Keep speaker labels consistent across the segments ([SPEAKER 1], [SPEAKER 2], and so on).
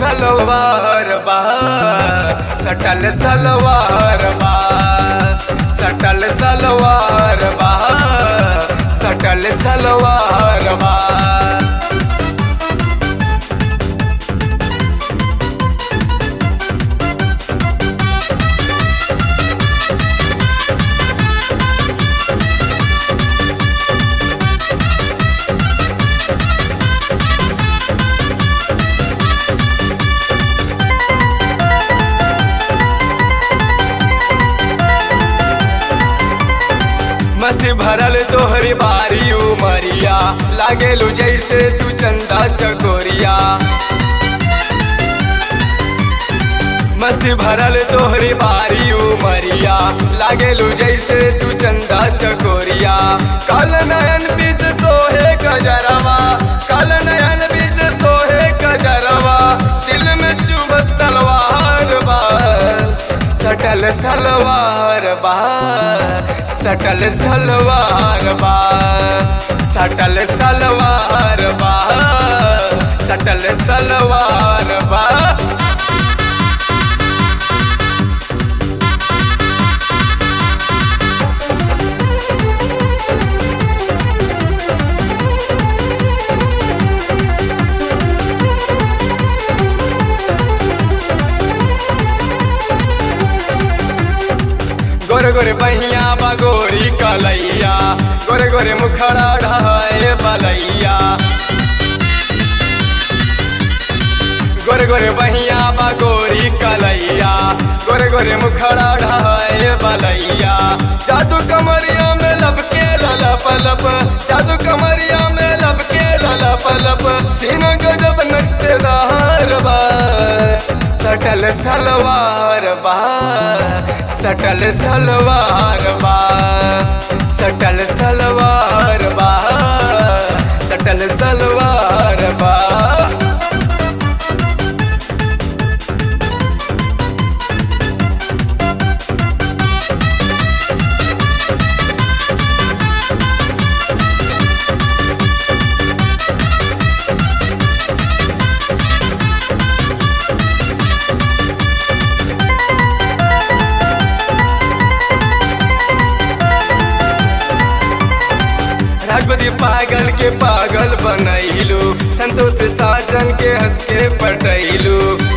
[SPEAKER 1] सलवार बा सटल सलवार बा सटल सलवार बा सटल सलवार बा मस्ती भरल तोहरी बारी उमरिया लागेलू जैसे तू चंदा चकोरिया मस्ती भरल तोहरी बारी उमरिया लागेलू जैसे तू चंदा चकोरिया काल नयन बीच सोहे गजरवा काल नयन बीच सोहे गजरवा दिल में चुभत तलवार बा सटल सलवार बा सटल सलवार बा सटल सलवार बा सटल सलवार बा गोरे गोरे बहिया बगोरी कलैया गोरे गोरे मुखड़ा ढाए बलैया गोरे गोरे बहिया बगोरी कलैया गोरे गोरे मुखड़ा ढाए बलैया जादू कमरिया में लपके ललप लप जादू कमरिया में लपके ललप लप सीना गजब नक्शेदार बा सटल सलवार बा सटल सलवार बा सटल सलवार बा सटल सलवार बा राजपति पागल के पागल बनैलू संतोष साजन के हंस के पटैलू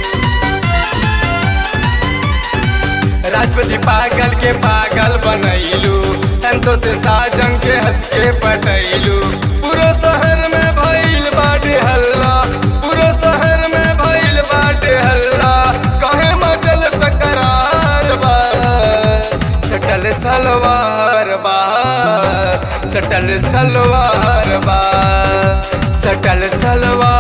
[SPEAKER 1] राजपति पागल के पागल बनैलू संतोष साजन के हंस के पटैलू पूरा शहर में भइल बाटे हल्ला पूरा शहर में भइल बाटे हल्ला कहे मचल तकरार बा सटल सलवार बा सटल सलवार बा सटल सलवार